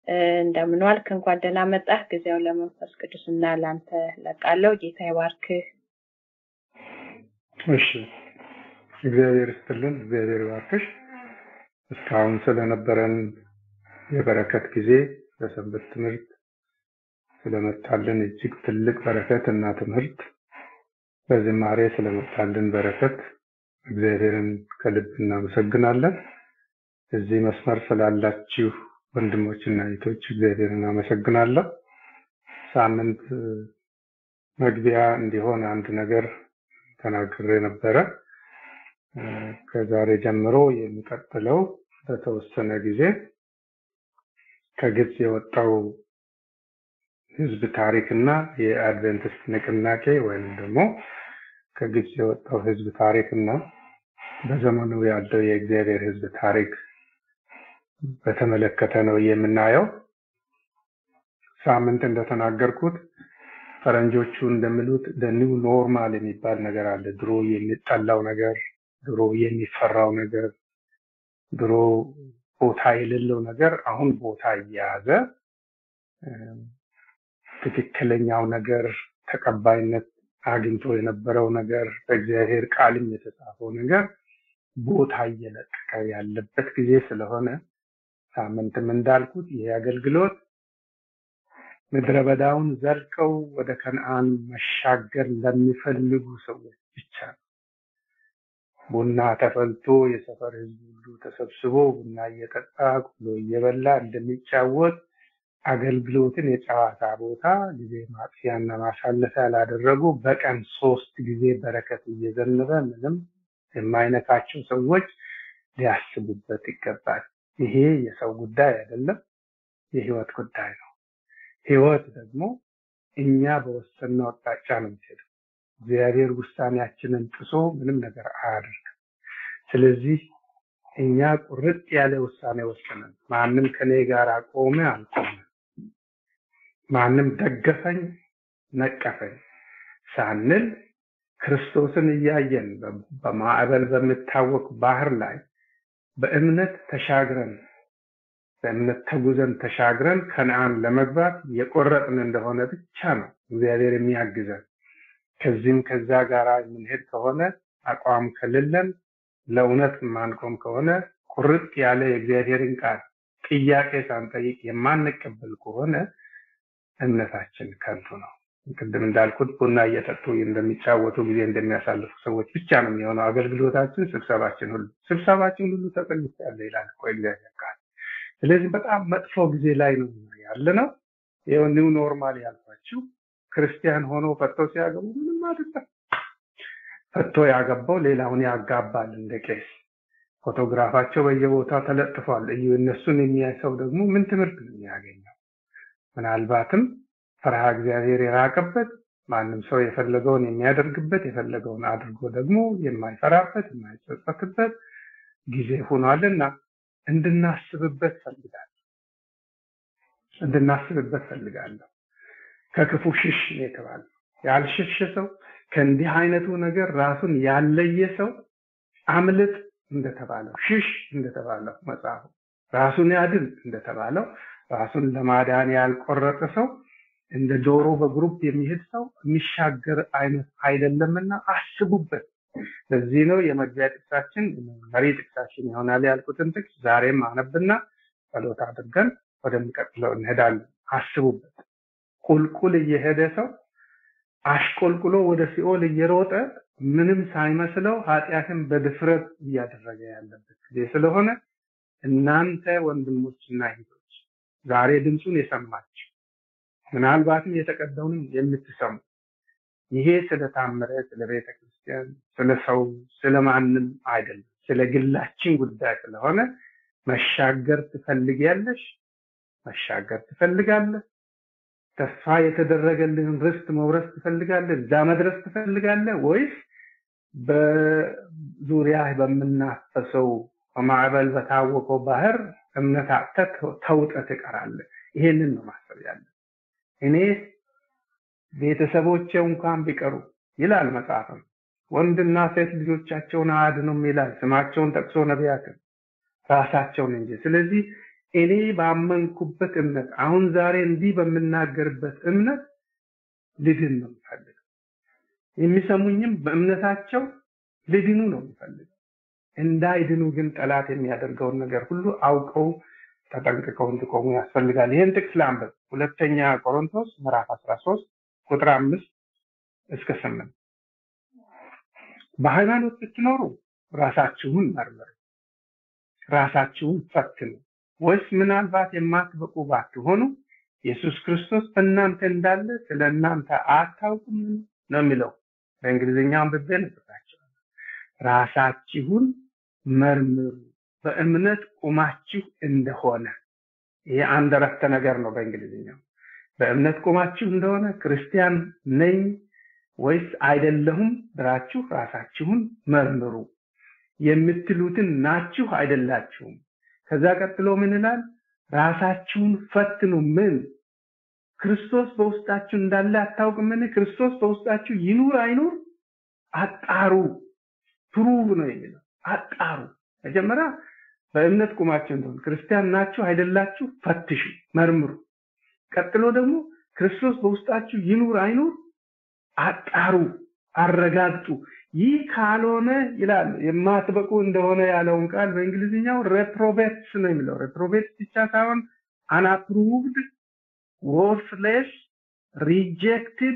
እንደምን ዋልክ? እንኳን ደህና መጣህ። ጊዜው ለመንፈስ ቅዱስና ለአንተ ለቃለው። ጌታ ይባርክህ። እሺ፣ እግዚአብሔር ይስጥልን፣ እግዚአብሔር ይባርክሽ። እስካሁን ስለነበረን የበረከት ጊዜ በሰንበት ትምህርት ስለመጣልን እጅግ ትልቅ በረከት እና ትምህርት በዝማሬ ስለመጣልን በረከት እግዚአብሔርን ከልብ እናመሰግናለን። እዚህ መስመር ስላላችሁ ወንድሞችና እህቶች እግዚአብሔርን አመሰግናለሁ። ሳምንት መግቢያ እንዲሆን አንድ ነገር ተናግሬ ነበረ። ከዛሬ ጀምሮ የሚቀጥለው በተወሰነ ጊዜ ከግብፅ የወጣው ህዝብ ታሪክና የአድቨንቲስት ንቅናቄ ወይም ደግሞ ከግብፅ የወጣው ህዝብ ታሪክና በዘመኑ ያለው የእግዚአብሔር ህዝብ ታሪክ በተመለከተ ነው የምናየው። ሳምንት እንደተናገርኩት ፈረንጆቹ እንደሚሉት ኒው ኖርማል የሚባል ነገር አለ። ድሮ የሚጠላው ነገር፣ ድሮ የሚፈራው ነገር፣ ድሮ ቦታ የሌለው ነገር አሁን ቦታ እየያዘ ትክክለኛው ነገር ተቀባይነት አግኝቶ የነበረው ነገር በእግዚአብሔር ቃልም የተጻፈው ነገር ቦታ እየለቀቀ ያለበት ጊዜ ስለሆነ ሳምንትም እንዳልኩት ይሄ አገልግሎት ምድረ በዳውን ዘልቀው ወደ ከነአን መሻገር ለሚፈልጉ ሰዎች ብቻ ነው። ቡና ተፈልቶ የሰፈር ህዝብ ሁሉ ተሰብስቦ ቡና እየጠጣ ቁሎ እየበላ እንደሚጫወት አገልግሎትን የጨዋታ ቦታ ጊዜ ማጥፊያና ማሳለፊያ ላደረጉ በቀን ሶስት ጊዜ በረከት እየዘነበ ምንም የማይነካቸው ሰዎች ሊያስቡበት ይገባል። ይሄ የሰው ጉዳይ አይደለም፣ የህይወት ጉዳይ ነው። ህይወት ደግሞ እኛ በወሰንነው አቅጣጫ ነው የምትሄደው። እግዚአብሔር ውሳኔያችንን ጥሶ ምንም ነገር አያደርግም። ስለዚህ እኛ ቁርጥ ያለ ውሳኔ ወስነን ማንም ከኔ ጋር ቆመ አልቆመ፣ ማንም ደገፈኝ ነቀፈኝ ሳንል ክርስቶስን እያየን በማዕበል በሚታወቅ ባህር ላይ በእምነት ተሻግረን በእምነት ተጉዘን ተሻግረን ከነአን ለመግባት የቆረጥን እንደሆነ ብቻ ነው እግዚአብሔር የሚያግዘን። ከዚህም ከዛ ጋር የምንሄድ ከሆነ አቋም ከሌለን ለእውነት የማንቆም ከሆነ ቁርጥ ያለ የእግዚአብሔርን ቃል ጥያቄ ሳንጠይቅ የማንቀበል ከሆነ እምነታችን ከንቱ ነው። ቅድም እንዳልኩት ቡና እየጠጡ እንደሚጫወቱ ጊዜ እንደሚያሳልፉ ሰዎች ብቻ ነው የሚሆነው አገልግሎታችን፣ ስብሰባችን ሁሉ ስብሰባችን ሁሉ ተጠልቻለ ይላል እኮ እግዚአብሔር ቃል። ስለዚህ በጣም መጥፎ ጊዜ ላይ ነው ያለ ነው። ይኸው ኒው ኖርማል ያልኳችሁ ክርስቲያን ሆኖ ፈቶ ሲያገቡ ምንም አይደለም። ፈቶ ያገባው ሌላውን ያጋባል እንደ ቄስ። ፎቶግራፋቸው በየቦታው ተለጥፏል። እዩ እነሱን የሚያይ ሰው ደግሞ ምን ትምህርት ነው የሚያገኘው? ምናልባትም ፈርሃ እግዚአብሔር የራቀበት ማንም ሰው የፈለገውን የሚያደርግበት የፈለገውን አድርጎ ደግሞ የማይፈራበት የማይጸጸትበት ጊዜ ሆኗልና እንድናስብበት ፈልጋለሁ እንድናስብበት ፈልጋለሁ። ከክፉ ሽሽ ነው የተባለው። ያልሸሸ ሰው ከእንዲህ አይነቱ ነገር ራሱን ያለየ ሰው አምልጥ እንደተባለው ሽሽ እንደተባለው መጽሐፉ ራሱን ያድን እንደተባለው ራሱን ለማዳን ያልቆረጠ ሰው እንደ ዶሮ በግሩፕ የሚሄድ ሰው የሚሻገር አይነት አይደለምና አስቡበት። ለዚህ ነው የመግቢያ ጥቅሳችን መሪ ጥቅሳችን ይሆናል ያልኩትን ጥቅስ ዛሬም አነብና ጸሎት አድርገን ወደሚቀጥለው እንሄዳለን። አስቡበት። ቁልቁል እየሄደ ሰው አሽቆልቁሎ ወደ ሲኦል እየሮጠ ምንም ሳይመስለው ኃጢአትን በድፍረት እያደረገ ያለበት ጊዜ ስለሆነ እናንተ ወንድሞችና እህቶች ዛሬ ድምፁን የሰማችሁ ምናልባትም የተቀደውንም የምትሰሙ ይሄ ስለታመረ ስለ ቤተ ክርስቲያን፣ ስለ ሰው፣ ስለ ማንም አይደለም፣ ስለ ግላችን ጉዳይ ስለሆነ መሻገር ትፈልጊያለሽ፣ መሻገር ትፈልጋለህ፣ ተስፋ የተደረገልህን ርስት መውረስ ትፈልጋለህ፣ እዛ መድረስ ትፈልጋለህ ወይስ በዙሪያ በምናፈሰው በማዕበል በታወቀው ባህር እምነት አጥተህ ተውጠህ ትቀራለህ? ይሄንን ነው ማሰብ ያለ እኔ ቤተሰቦቼ እንኳን ቢቀሩ ይላል መጽሐፍም ወንድና ሴት ልጆቻቸውን አያድኑም ይላል። ስማቸውን ጠቅሶ ነቢያትን ራሳቸውን እንጂ። ስለዚህ እኔ ባመንኩበት እምነት አሁን ዛሬ እንዲህ በምናገርበት እምነት ልድን ነው የምፈልገው። የሚሰሙኝም በእምነታቸው ልድኑ ነው የምፈልገው። እንዳይድኑ ግን ጠላት የሚያደርገውን ነገር ሁሉ አውቀው ተጠንቅቀው እንዲቆሙ ያስፈልጋል። ይህን ጥቅስ ላንብብ። ሁለተኛ ቆሮንቶስ ምዕራፍ 13 ቁጥር አምስት እስከ ስምንት በሃይማኖት ብትኖሩ ራሳችሁን መርምሩ፣ ራሳችሁን ፈትኑ፣ ወይስ ምናልባት የማትበቁ ባትሆኑ ኢየሱስ ክርስቶስ በእናንተ እንዳለ ስለ እናንተ አታውቁም ነው የሚለው። በእንግሊዝኛው አንብቤ ነጥታቸው ራሳችሁን መርምሩ በእምነት ቁማችሁ እንደሆነ ይሄ አንድ ረፍተ ነገር ነው በእንግሊዝኛው በእምነት ቁማችሁ እንደሆነ ክርስቲያን ነኝ ወይስ አይደለሁም ብላችሁ ራሳችሁን መርምሩ የምትሉትን ናችሁ አይደላችሁም ከዛ ቀጥሎ ምን ይላል ራሳችሁን ፈትኑ ምን ክርስቶስ በውስጣችሁ እንዳለ አታውቅምን ክርስቶስ በውስጣችሁ ይኑር አይኑር አጣሩ ፕሩቭ ነው የሚለው አጣሩ መጀመሪያ በእምነት ቁማችሁ እንደሆነ ክርስቲያን ናችሁ አይደላችሁ ፈትሹ መርምሩ ቀጥሎ ደግሞ ክርስቶስ በውስጣችሁ ይኑር አይኑር አጣሩ አረጋግጡ ይህ ካልሆነ ይላል የማትበቁ እንደሆነ ያለውን ቃል በእንግሊዝኛው ሬፕሮቤትስ ነው የሚለው ሬፕሮቤትስ ብቻ ሳይሆን አንአፕሩቭድ ወርትሌስ ሪጀክትድ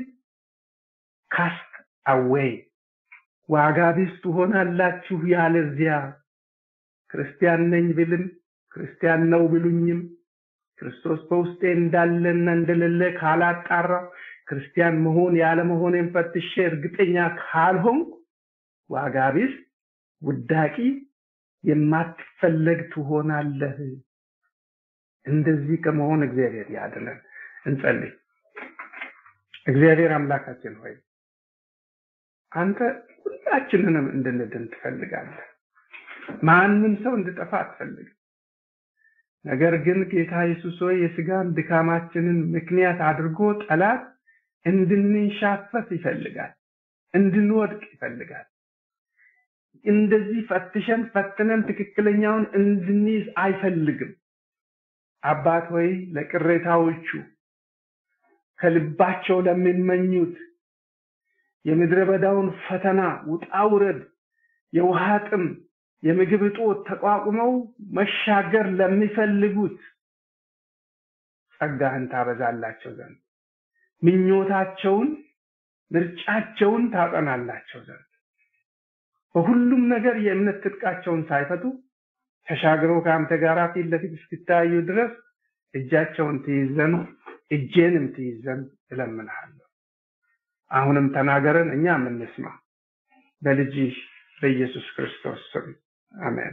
ካስት አዌይ ዋጋ ቢስ ትሆናላችሁ ያለዚያ ክርስቲያን ነኝ ብልም ክርስቲያን ነው ብሉኝም ክርስቶስ በውስጤ እንዳለና እንደሌለ ካላጣራው ክርስቲያን መሆን ያለ መሆኔን ፈትሼ እርግጠኛ ካልሆንኩ ዋጋ ቢስ ውዳቂ የማትፈለግ ትሆናለህ እንደዚህ ከመሆን እግዚአብሔር ያድነን እንጸልይ እግዚአብሔር አምላካችን ሆይ አንተ ሁላችንንም እንድንድን ትፈልጋለህ ማንም ሰው እንድጠፋ አትፈልግም ነገር ግን ጌታ ኢየሱስ ሆይ የስጋን ድካማችንን ምክንያት አድርጎ ጠላት እንድንሻፈት ይፈልጋል እንድንወድቅ ይፈልጋል እንደዚህ ፈትሸን ፈትነን ትክክለኛውን እንድንይዝ አይፈልግም አባት ሆይ ለቅሬታዎቹ ከልባቸው ለሚመኙት የምድረ በዳውን ፈተና ውጣ ውረድ የውሃ ጥም የምግብ እጦት ተቋቁመው መሻገር ለሚፈልጉት ጸጋህን ታበዛላቸው ዘንድ ምኞታቸውን ምርጫቸውን ታጠናላቸው ዘንድ በሁሉም ነገር የእምነት ትጥቃቸውን ሳይፈቱ ተሻግረው ከአንተ ጋር ፊት ለፊት እስክታዩ ድረስ እጃቸውን ትይዘን እጄንም ትይዘን እለምንሃለሁ አሁንም ተናገረን እኛ የምንስማ በልጅ በኢየሱስ ክርስቶስ ስም አሜን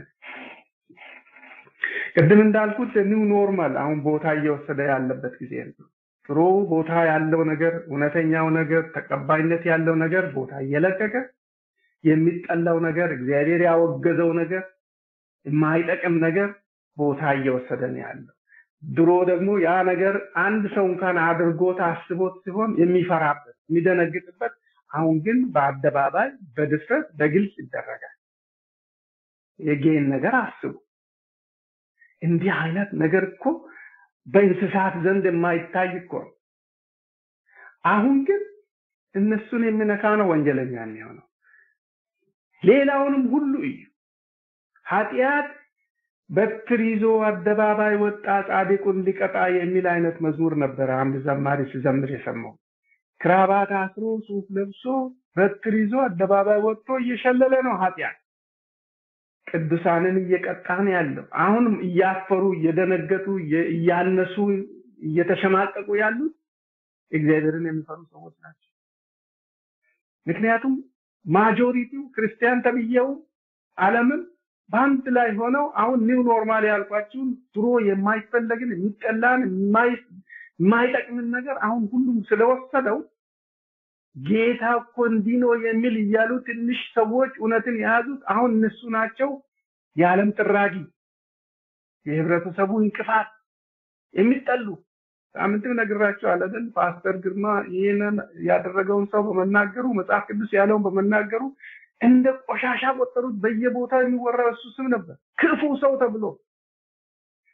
ቅድም እንዳልኩት ኒው ኖርማል አሁን ቦታ እየወሰደ ያለበት ጊዜ ነው ጥሩ ቦታ ያለው ነገር እውነተኛው ነገር ተቀባይነት ያለው ነገር ቦታ እየለቀቀ የሚጠላው ነገር እግዚአብሔር ያወገዘው ነገር የማይጠቅም ነገር ቦታ እየወሰደ ነው ያለው ድሮ ደግሞ ያ ነገር አንድ ሰው እንኳን አድርጎት አስቦት ሲሆን የሚፈራበት የሚደነግጥበት አሁን ግን በአደባባይ በድፍረት በግልጽ ይደረጋል የጌን ነገር አስቡ እንዲህ አይነት ነገር እኮ በእንስሳት ዘንድ የማይታይ እኮ ነው አሁን ግን እነሱን የሚነካ ነው ወንጀለኛ የሚሆነው ሌላውንም ሁሉ እዩ ኃጢአት በትር ይዞ አደባባይ ወጣ ጻድቁን ሊቀጣ የሚል አይነት መዝሙር ነበረ አንድ ዘማሪ ሲዘምር የሰማው ክራባት አስሮ ሱፍ ለብሶ በትር ይዞ አደባባይ ወጥቶ እየሸለለ ነው ኃጢአት ቅዱሳንን እየቀጣ ነው ያለው አሁንም እያፈሩ እየደነገጡ እያነሱ እየተሸማቀቁ ያሉት እግዚአብሔርን የሚፈሩ ሰዎች ናቸው ምክንያቱም ማጆሪቲው ክርስቲያን ተብዬው ዓለምን በአንድ ላይ ሆነው አሁን ኒው ኖርማል ያልኳችሁን ድሮ የማይፈለግን የሚጠላን የማይጠቅምን ነገር አሁን ሁሉም ስለወሰደው ጌታ እኮ እንዲህ ነው የሚል እያሉ ትንሽ ሰዎች እውነትን የያዙት አሁን እነሱ ናቸው የዓለም ጥራጊ የህብረተሰቡ እንቅፋት የሚጠሉ ሳምንትም ነግራቸዋለሁ አይደል ፓስተር ግርማ ይህንን ያደረገውን ሰው በመናገሩ መጽሐፍ ቅዱስ ያለውን በመናገሩ እንደ ቆሻሻ ቆጠሩት በየቦታው የሚወራው እሱ ስም ነበር ክፉ ሰው ተብሎ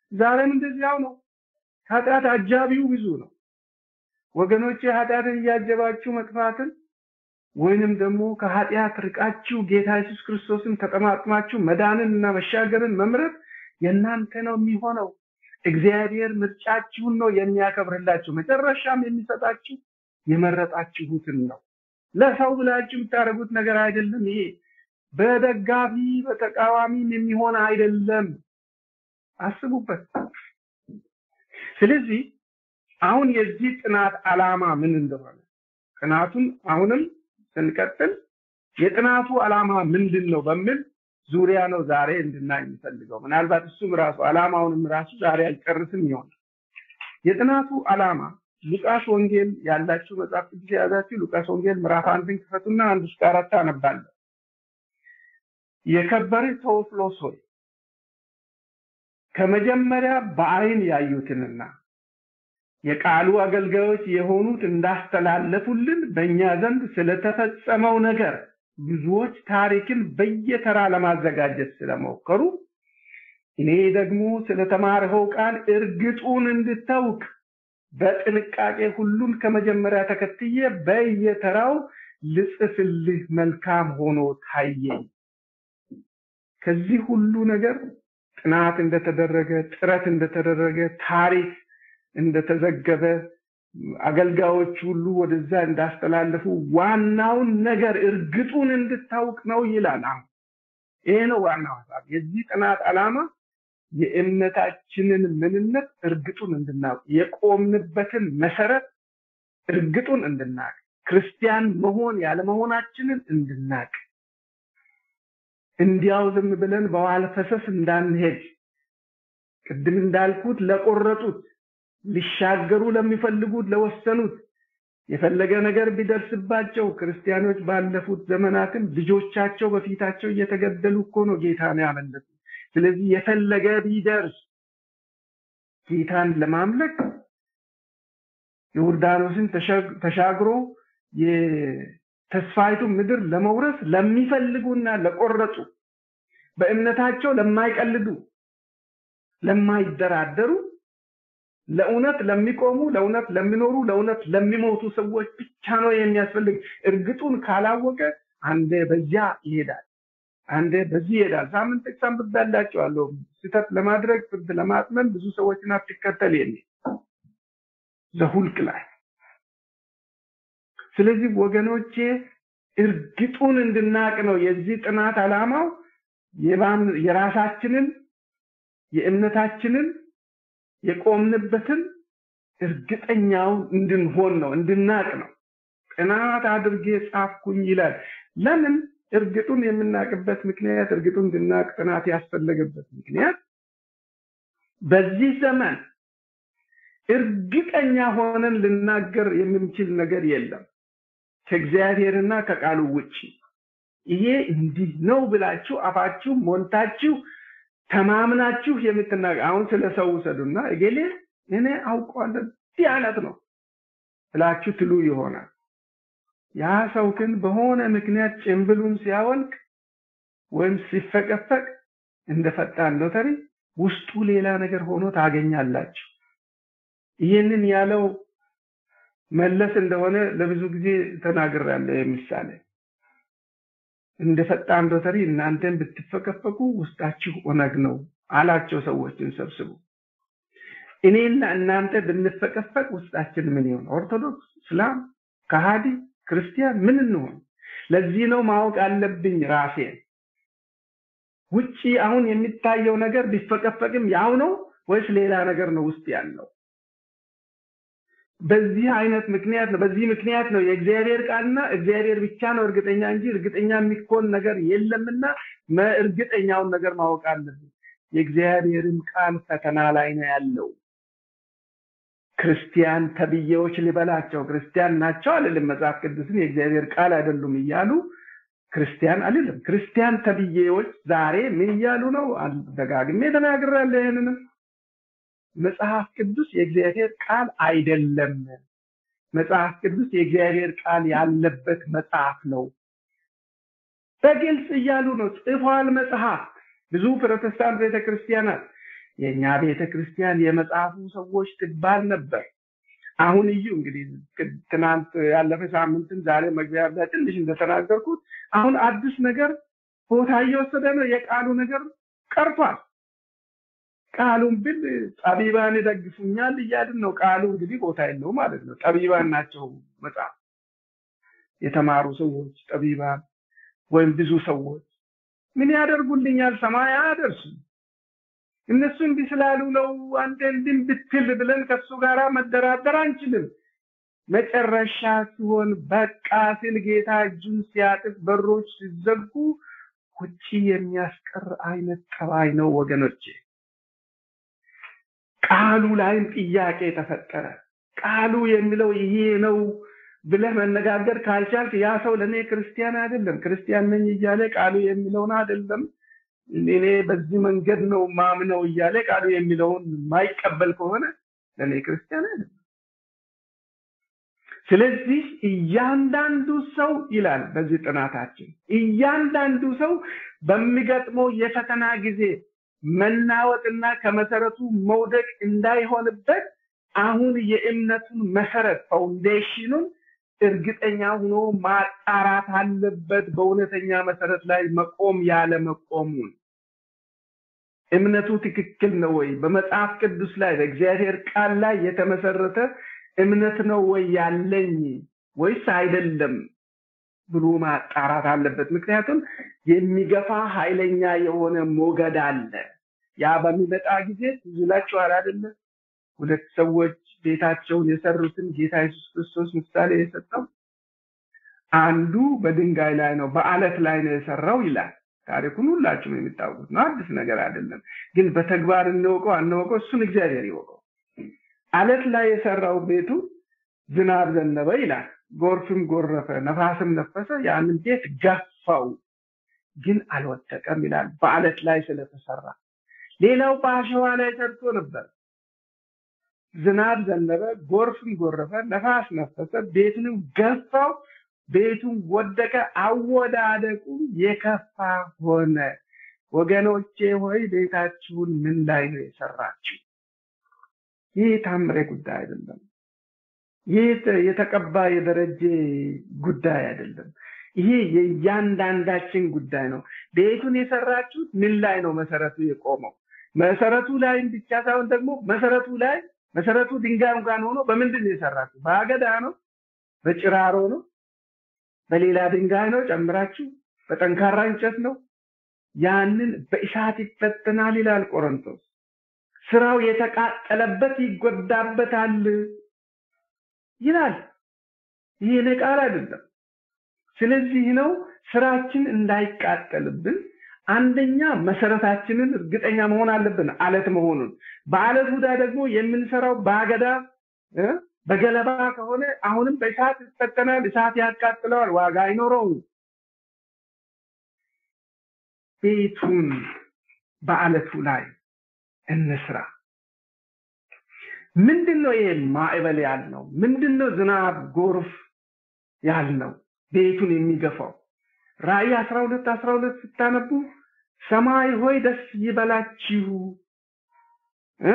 ዛሬም እንደዚያው ነው። ኃጢአት አጃቢው ብዙ ነው። ወገኖቼ ኃጢአትን እያጀባችሁ መጥፋትን ወይንም ደግሞ ከኃጢአት ርቃችሁ ጌታ ኢየሱስ ክርስቶስን ተጠማጥማችሁ መዳንን እና መሻገርን መምረጥ የእናንተ ነው የሚሆነው። እግዚአብሔር ምርጫችሁን ነው የሚያከብርላችሁ። መጨረሻም የሚሰጣችሁ የመረጣችሁትን ነው። ለሰው ብላችሁ የምታደርጉት ነገር አይደለም። ይሄ በደጋፊ በተቃዋሚም የሚሆን አይደለም። አስቡበት። ስለዚህ አሁን የዚህ ጥናት ዓላማ ምን እንደሆነ ጥናቱን አሁንም ስንቀጥል የጥናቱ ዓላማ ምንድን ነው በሚል ዙሪያ ነው ዛሬ እንድናይ የሚፈልገው። ምናልባት እሱም ራሱ ዓላማውንም ራሱ ዛሬ አልጨርስም ይሆናል። የጥናቱ ዓላማ ሉቃስ ወንጌል ያላችሁ መጽሐፍ ቅዱስ የያዛችሁ ሉቃስ ወንጌል ምዕራፍ አንድን ክፈቱና አንድ እስከ አራት አነባለሁ። የከበርህ ቴዎፍሎስ ሆይ ከመጀመሪያ በአይን ያዩትንና የቃሉ አገልጋዮች የሆኑት እንዳስተላለፉልን በእኛ ዘንድ ስለተፈጸመው ነገር ብዙዎች ታሪክን በየተራ ለማዘጋጀት ስለሞከሩ እኔ ደግሞ ስለተማርኸው ቃል እርግጡን እንድታውቅ በጥንቃቄ ሁሉን ከመጀመሪያ ተከትዬ በየተራው ልጽፍልህ መልካም ሆኖ ታየኝ። ከዚህ ሁሉ ነገር ጥናት እንደተደረገ፣ ጥረት እንደተደረገ፣ ታሪክ እንደተዘገበ፣ አገልጋዮች ሁሉ ወደዛ እንዳስተላለፉ ዋናውን ነገር እርግጡን እንድታውቅ ነው ይላል። አሁን ይሄ ነው ዋናው ሀሳብ። የዚህ ጥናት ዓላማ የእምነታችንን ምንነት እርግጡን እንድናውቅ፣ የቆምንበትን መሰረት እርግጡን እንድናውቅ፣ ክርስቲያን መሆን ያለመሆናችንን እንድናውቅ፣ እንዲያው ዝም ብለን በዋለ ፈሰስ እንዳንሄድ፣ ቅድም እንዳልኩት ለቆረጡት ሊሻገሩ ለሚፈልጉት ለወሰኑት የፈለገ ነገር ቢደርስባቸው ክርስቲያኖች ባለፉት ዘመናትም ልጆቻቸው በፊታቸው እየተገደሉ እኮ ነው ጌታን ያመለጡ። ስለዚህ የፈለገ ቢደርስ ጌታን ለማምለክ ዮርዳኖስን ተሻግሮ የተስፋይቱ ምድር ለመውረስ ለሚፈልጉና ለቆረጡ በእምነታቸው ለማይቀልዱ ለማይደራደሩ ለእውነት ለሚቆሙ ለእውነት ለሚኖሩ ለእውነት ለሚሞቱ ሰዎች ብቻ ነው የሚያስፈልግ። እርግጡን ካላወቀ አንዴ በዚያ ይሄዳል፣ አንዴ በዚህ ይሄዳል። ሳምንት ጥቅስ አንብቤላችኋለሁ። ስህተት ለማድረግ ፍርድ ለማጥመን ብዙ ሰዎችን አትከተል የሚል ዘሁልቅ ላይ። ስለዚህ ወገኖቼ እርግጡን እንድናቅ ነው የዚህ ጥናት ዓላማው የራሳችንን የእምነታችንን የቆምንበትን እርግጠኛውን እንድንሆን ነው እንድናቅ ነው። ጥናት አድርጌ ጻፍኩኝ ይላል። ለምን እርግጡን የምናቅበት ምክንያት እርግጡን እንድናቅ ጥናት ያስፈለገበት ምክንያት በዚህ ዘመን እርግጠኛ ሆነን ልናገር የምንችል ነገር የለም ከእግዚአብሔርና ከቃሉ ውጭ። ይሄ እንዲህ ነው ብላችሁ አፋችሁ ሞልታችሁ ተማምናችሁ የምትናገር አሁን ስለ ሰው ውሰዱና እገሌ እኔ አውቀዋለሁ እንዲህ አይነት ነው ብላችሁ ትሉ ይሆናል። ያ ሰው ግን በሆነ ምክንያት ጭንብሉን ሲያወልቅ ወይም ሲፈቀፈቅ እንደ ፈጣን ሎተሪ ውስጡ ሌላ ነገር ሆኖ ታገኛላችሁ። ይህንን ያለው መለስ እንደሆነ ለብዙ ጊዜ ተናግሬያለሁ። ምሳሌ እንደ ፈጣን ሎተሪ እናንተን ብትፈቀፈቁ ውስጣችሁ ኦነግ ነው አላቸው ሰዎችን ሰብስቡ። እኔና እናንተ ብንፈቀፈቅ ውስጣችን ምን ይሆን? ኦርቶዶክስ፣ እስላም፣ ከሃዲ፣ ክርስቲያን ምን እንሆን? ለዚህ ነው ማወቅ አለብኝ ራሴን። ውጪ አሁን የሚታየው ነገር ቢፈቀፈቅም ያው ነው ወይስ ሌላ ነገር ነው ውስጥ ያለው? በዚህ አይነት ምክንያት ነው በዚህ ምክንያት ነው የእግዚአብሔር ቃልና እግዚአብሔር ብቻ ነው እርግጠኛ እንጂ እርግጠኛ የሚኮን ነገር የለምና እርግጠኛውን ነገር ማወቅ አለብን። የእግዚአብሔርም ቃል ፈተና ላይ ነው ያለው። ክርስቲያን ተብዬዎች ሊበላቸው ክርስቲያን ናቸው አልልም። መጽሐፍ ቅዱስን የእግዚአብሔር ቃል አይደሉም እያሉ ክርስቲያን አልልም። ክርስቲያን ተብዬዎች ዛሬ ምን እያሉ ነው? ደጋግሜ ተናግሬያለሁ ይህንንም መጽሐፍ ቅዱስ የእግዚአብሔር ቃል አይደለም። መጽሐፍ ቅዱስ የእግዚአብሔር ቃል ያለበት መጽሐፍ ነው። በግልጽ እያሉ ነው ጽፏል። መጽሐፍ ብዙ ፕሮቴስታንት ቤተክርስቲያናት የእኛ ቤተ ክርስቲያን የመጽሐፉ ሰዎች ትባል ነበር። አሁን እዩ እንግዲህ ትናንት ያለፈ ሳምንትም ዛሬ መግቢያ ላይ ትንሽ እንደተናገርኩት አሁን አዲስ ነገር ቦታ እየወሰደ ነው። የቃሉ ነገር ቀርቷል። ቃሉን ብል ጠቢባን ይደግፉኛል እያልን ነው። ቃሉ እንግዲህ ቦታ የለው ማለት ነው። ጠቢባን ናቸው መጽሐፍ የተማሩ ሰዎች ጠቢባን ወይም ብዙ ሰዎች ምን ያደርጉልኛል? ሰማይ አያደርሱም። እነሱ እንዲህ ስላሉ ነው አንተ እንዲህ ብትል ብለን ከሱ ጋር መደራደር አንችልም። መጨረሻ ሲሆን በቃ ሲል ጌታ እጁን ሲያጥፍ በሮች ሲዘጉ ውጪ የሚያስቀር አይነት ጠባይ ነው ወገኖቼ። ቃሉ ላይም ጥያቄ ተፈጠረ። ቃሉ የሚለው ይሄ ነው ብለህ መነጋገር ካልቻልክ ያ ሰው ለእኔ ክርስቲያን አይደለም። ክርስቲያን ነኝ እያለ ቃሉ የሚለውን አይደለም እኔ በዚህ መንገድ ነው ማምነው እያለ ቃሉ የሚለውን የማይቀበል ከሆነ ለእኔ ክርስቲያን አይደለም። ስለዚህ እያንዳንዱ ሰው ይላል በዚህ ጥናታችን እያንዳንዱ ሰው በሚገጥመው የፈተና ጊዜ መናወጥና ከመሰረቱ መውደቅ እንዳይሆንበት አሁን የእምነቱን መሰረት ፋውንዴሽኑን እርግጠኛ ሆኖ ማጣራት አለበት። በእውነተኛ መሰረት ላይ መቆም ያለ መቆሙን እምነቱ ትክክል ነው ወይ? በመጽሐፍ ቅዱስ ላይ በእግዚአብሔር ቃል ላይ የተመሰረተ እምነት ነው ወይ ያለኝ ወይስ አይደለም ብሎ ማጣራት አለበት። ምክንያቱም የሚገፋ ኃይለኛ የሆነ ሞገድ አለ። ያ በሚመጣ ጊዜ ትዝ ይላችኋል አይደለ? ሁለት ሰዎች ቤታቸውን የሰሩትን ጌታ ኢየሱስ ክርስቶስ ምሳሌ የሰጠው አንዱ በድንጋይ ላይ ነው፣ በአለት ላይ ነው የሰራው ይላል። ታሪኩን ሁላችሁም የሚታወቁት ነው፣ አዲስ ነገር አይደለም። ግን በተግባር እንወቀው አንወቀው እሱን እግዚአብሔር ይወቀው። አለት ላይ የሰራው ቤቱ ዝናብ ዘነበ ይላል፣ ጎርፍም ጎረፈ፣ ነፋስም ነፈሰ፣ ያንን ቤት ገፋው፣ ግን አልወደቀም ይላል፣ በአለት ላይ ስለተሰራ። ሌላው በአሸዋ ላይ ሰርቶ ነበር። ዝናብ ዘነበ፣ ጎርፍም ጎረፈ፣ ነፋስ ነፈሰ፣ ቤቱንም ገፋው፣ ቤቱን ወደቀ፣ አወዳደቁ የከፋ ሆነ። ወገኖቼ ሆይ ቤታችሁን ምን ላይ ነው የሰራችሁ? ይህ ታምሬ ጉዳይ አይደለም። ይህ የተቀባ የደረጀ ጉዳይ አይደለም። ይሄ የእያንዳንዳችን ጉዳይ ነው። ቤቱን የሰራችሁት ምን ላይ ነው መሰረቱ የቆመው? መሰረቱ ላይም ብቻ ሳይሆን ደግሞ መሰረቱ ላይ መሰረቱ ድንጋይ እንኳን ሆኖ በምንድን ነው የሰራችሁ? በአገዳ ነው? በጭራሮ ነው? በሌላ ድንጋይ ነው ጨምራችሁ? በጠንካራ እንጨት ነው? ያንን በእሳት ይፈተናል ይላል ቆሮንቶስ። ስራው የተቃጠለበት ይጎዳበታል ይላል። ይህ እኔ ቃል አይደለም። ስለዚህ ነው ስራችን እንዳይቃጠልብን አንደኛ መሰረታችንን እርግጠኛ መሆን አለብን፣ አለት መሆኑን። በአለቱ ላይ ደግሞ የምንሰራው በአገዳ በገለባ ከሆነ አሁንም በእሳት ይፈተናል፣ እሳት ያቃጥለዋል፣ ዋጋ አይኖረውም። ቤቱን በአለቱ ላይ እንስራ። ምንድን ነው ይሄ ማዕበል ያልነው? ምንድን ነው ዝናብ ጎርፍ ያልነው? ቤቱን የሚገፋው ራእይ አስራ ሁለት አስራ ሁለት ስታነቡ ሰማይ ሆይ ደስ ይበላችሁ እ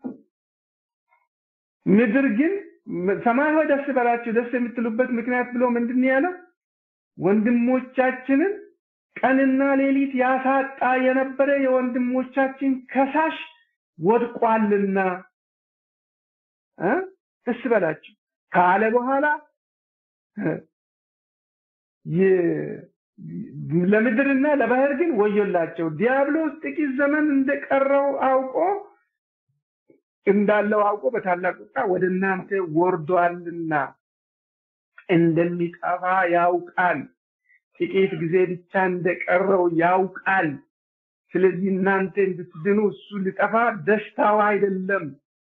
ምድር ግን ሰማይ ሆይ ደስ ይበላችሁ ደስ የምትሉበት ምክንያት ብሎ ምንድን ያለው ወንድሞቻችንን ቀንና ሌሊት ያሳጣ የነበረ የወንድሞቻችን ከሳሽ ወድቋልና እ ደስ ይበላችሁ ካለ በኋላ ለምድርና ለባህር ግን ወዮላቸው። ዲያብሎስ ጥቂት ዘመን እንደቀረው አውቆ እንዳለው አውቆ በታላቅ ቁጣ ወደ እናንተ ወርዷልና እንደሚጠፋ ያውቃል። ጥቂት ጊዜ ብቻ እንደቀረው ያውቃል። ስለዚህ እናንተ እንድትድኑ እሱ ሊጠፋ ደስታው አይደለም።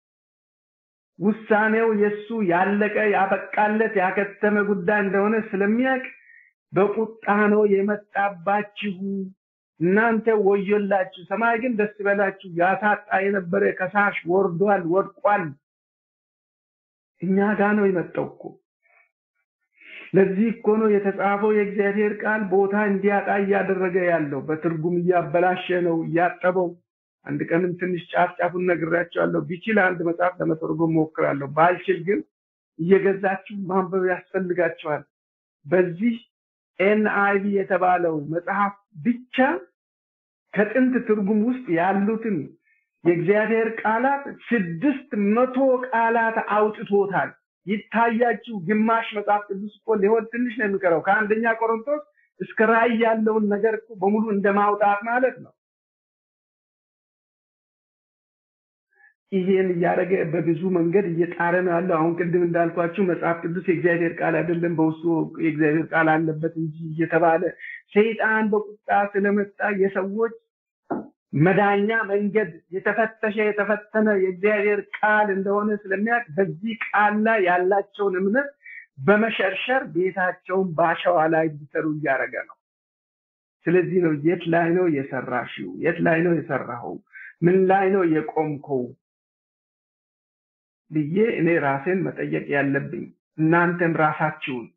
ውሳኔው የሱ ያለቀ ያበቃለት ያከተመ ጉዳይ እንደሆነ ስለሚያውቅ በቁጣ ነው የመጣባችሁ። እናንተ ወዮላችሁ፣ ሰማይ ግን ደስ ይበላችሁ። ያሳጣ የነበረ ከሳሽ ወርዷል፣ ወድቋል። እኛ ጋር ነው የመጣው እኮ። ለዚህ እኮ ነው የተጻፈው የእግዚአብሔር ቃል ቦታ እንዲያጣ እያደረገ ያለው። በትርጉም እያበላሸ ነው፣ እያጠበው አንድ ቀንም ትንሽ ጫፍ ጫፉን ነግራቸዋለሁ። ቢችል አንድ መጽሐፍ ለመተርጎም ሞክራለሁ። ባልችል ግን እየገዛችሁ ማንበብ ያስፈልጋቸዋል። በዚህ ኤንአይቪ የተባለው መጽሐፍ ብቻ ከጥንት ትርጉም ውስጥ ያሉትን የእግዚአብሔር ቃላት ስድስት መቶ ቃላት አውጥቶታል። ይታያችሁ ግማሽ መጽሐፍ ቅዱስ እኮ ሊሆን ትንሽ ነው የሚቀረው። ከአንደኛ ቆሮንቶስ እስከ ራእይ ያለውን ነገር እኮ በሙሉ እንደማውጣት ማለት ነው። ይሄን እያደረገ በብዙ መንገድ እየጣረ ነው ያለው። አሁን ቅድም እንዳልኳችሁ መጽሐፍ ቅዱስ የእግዚአብሔር ቃል አይደለም፣ በውስጡ የእግዚአብሔር ቃል አለበት እንጂ እየተባለ ሰይጣን በቁጣ ስለመጣ የሰዎች መዳኛ መንገድ የተፈተሸ የተፈተነ የእግዚአብሔር ቃል እንደሆነ ስለሚያውቅ በዚህ ቃል ላይ ያላቸውን እምነት በመሸርሸር ቤታቸውን በአሸዋ ላይ እንዲሰሩ እያደረገ ነው። ስለዚህ ነው የት ላይ ነው የሰራሽው? የት ላይ ነው የሰራኸው? ምን ላይ ነው የቆምከው ብዬ እኔ ራሴን መጠየቅ ያለብኝ እናንተም ራሳችሁን።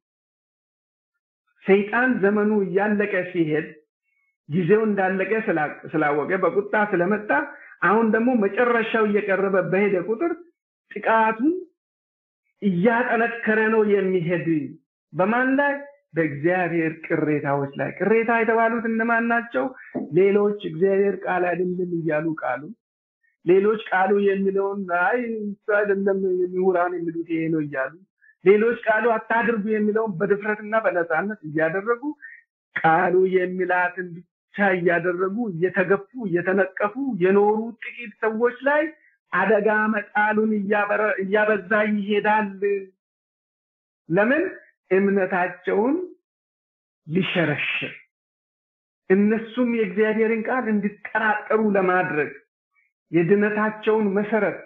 ሰይጣን ዘመኑ እያለቀ ሲሄድ ጊዜው እንዳለቀ ስላወቀ በቁጣ ስለመጣ አሁን ደግሞ መጨረሻው እየቀረበ በሄደ ቁጥር ጥቃቱን እያጠነከረ ነው የሚሄድ። በማን ላይ? በእግዚአብሔር ቅሬታዎች ላይ። ቅሬታ የተባሉት እነማን ናቸው? ሌሎች እግዚአብሔር ቃል አይደለም እያሉ ቃሉ ሌሎች ቃሉ የሚለውን አይ እሱ አይደለም ምሁራን የሚሉት ይሄ ነው እያሉ ሌሎች ቃሉ አታድርጉ የሚለውን በድፍረትና በነፃነት እያደረጉ ቃሉ የሚላትን ብቻ እያደረጉ እየተገፉ እየተነቀፉ የኖሩ ጥቂት ሰዎች ላይ አደጋ መጣሉን እያበዛ ይሄዳል። ለምን? እምነታቸውን ሊሸረሽር እነሱም የእግዚአብሔርን ቃል እንዲጠራጠሩ ለማድረግ የድነታቸውን መሰረት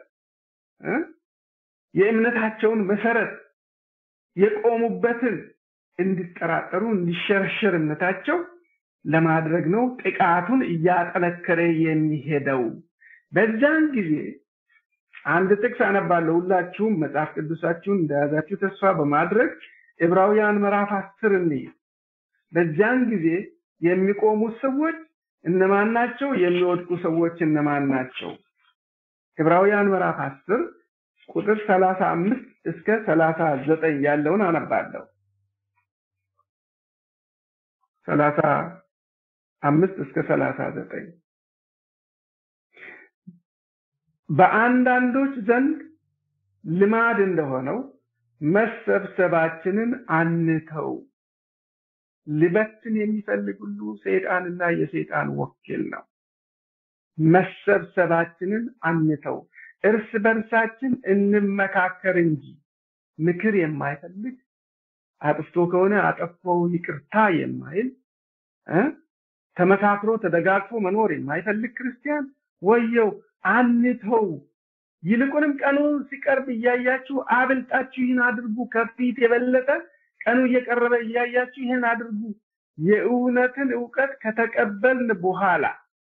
የእምነታቸውን መሰረት የቆሙበትን እንዲጠራጠሩ እንዲሸረሸር እምነታቸው ለማድረግ ነው ጥቃቱን እያጠነከረ የሚሄደው። በዛን ጊዜ አንድ ጥቅስ አነባለሁ። ሁላችሁም መጽሐፍ ቅዱሳችሁን እንደያዛችሁ ተስፋ በማድረግ ዕብራውያን ምዕራፍ አስር እንይ። በዚያን ጊዜ የሚቆሙት ሰዎች እነማን ናቸው? የሚወድቁ ሰዎች እነማን ናቸው? ዕብራውያን ምዕራፍ አስር ቁጥር ሰላሳ አምስት እስከ ሰላሳ ዘጠኝ ያለውን አነባለሁ። ሰላሳ አምስት እስከ ሰላሳ ዘጠኝ በአንዳንዶች ዘንድ ልማድ እንደሆነው መሰብሰባችንን አንተው። ሊበትን የሚፈልግ ሁሉ ሰይጣንና የሰይጣን ወኪል ነው። መሰብሰባችንን አንተው፣ እርስ በርሳችን እንመካከር እንጂ ምክር የማይፈልግ አጥፍቶ ከሆነ አጠፋው ይቅርታ የማይል ተመካክሮ ተደጋግፎ መኖር የማይፈልግ ክርስቲያን ወየው አንተው። ይልቁንም ቀኑ ሲቀርብ እያያችሁ አብልጣችሁ ይህን አድርጉ። ከፊት የበለጠ ቀኑ እየቀረበ እያያችሁ ይህን አድርጉ። የእውነትን እውቀት ከተቀበልን በኋላ